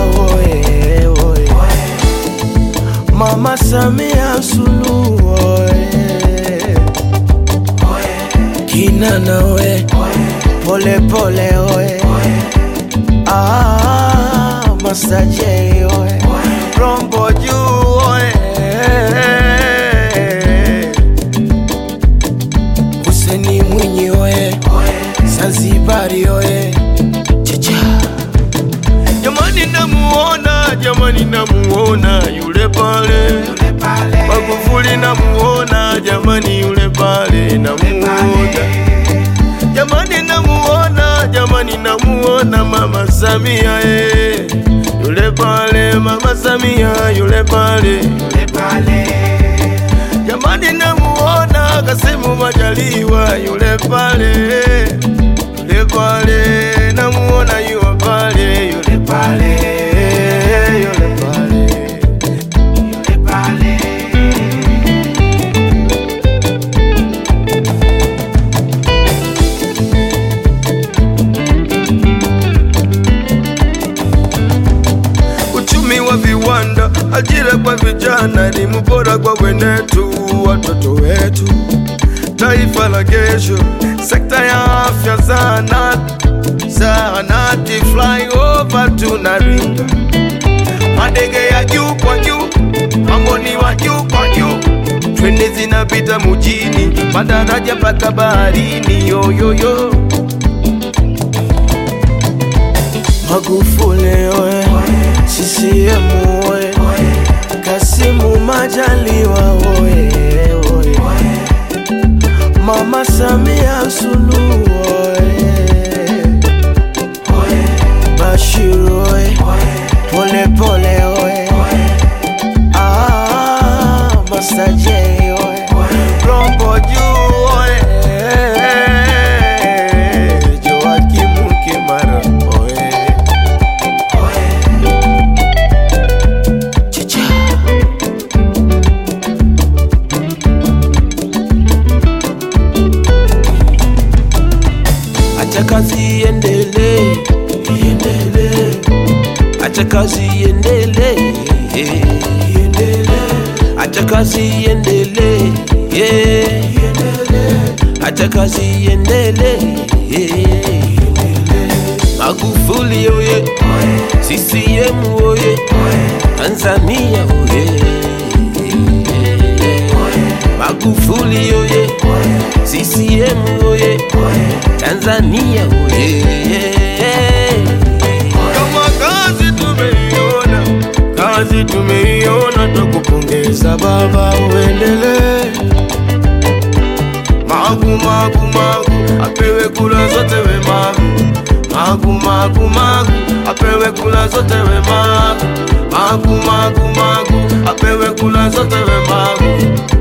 oye, oye. Mama Samia Suluhu oye. Kinana oye, pole pole oye. Ah, Master J oye, Rombo juu oye. Huseni Mwinyi oye, Zanzibari oye. Chacha. Jamani namuona, jamani namuona yule pale Magufuli namuona, jamani yule pale namuona Jamani namuona, jamani namuona Mama Samia eh. Yule pale Mama Samia yule pale Jamani namuona Kasimu Majaliwa yule pale Yule pale namuona yule pale yule pale yule pale Uchumi wa viwanda, ajira kwa vijana, elimu bora kwa wenetu, watoto wetu, taifa la kesho, sekta ya afya, zahanati, zahanati, flyover tunaringa, madege ya juu kwa juu, mambo ni wa juu kwa juu, treni zinapita mujini, madaraja mpaka baharini, yoyoyo Magufuli oye, CCM oye, Kasimu Majaliwa oye, oye, Mama Samia Suluhu oye, Bashir oye, pole pole oye, ah, Master J oye, Rombo juu oye, Joakim Kimara oye. Chicha. Acha kazi iendelee, iendelee. Acha kazi iendelee, iendelee. Acha kazi iendelee, yeah. Acha kazi iendelee, yeah. Magufuli oye, CCM oye, Tanzania oye, Magufuli oye, CCM oye, Tanzania oye. Kama kazi tumeiona, kazi tumeiona, tukupongeza baba, uendelee. Magu magu magu, apewe kula zote we magu. Magu magu magu, apewe kula zote we magu. Magu magu magu, apewe kula zote we magu.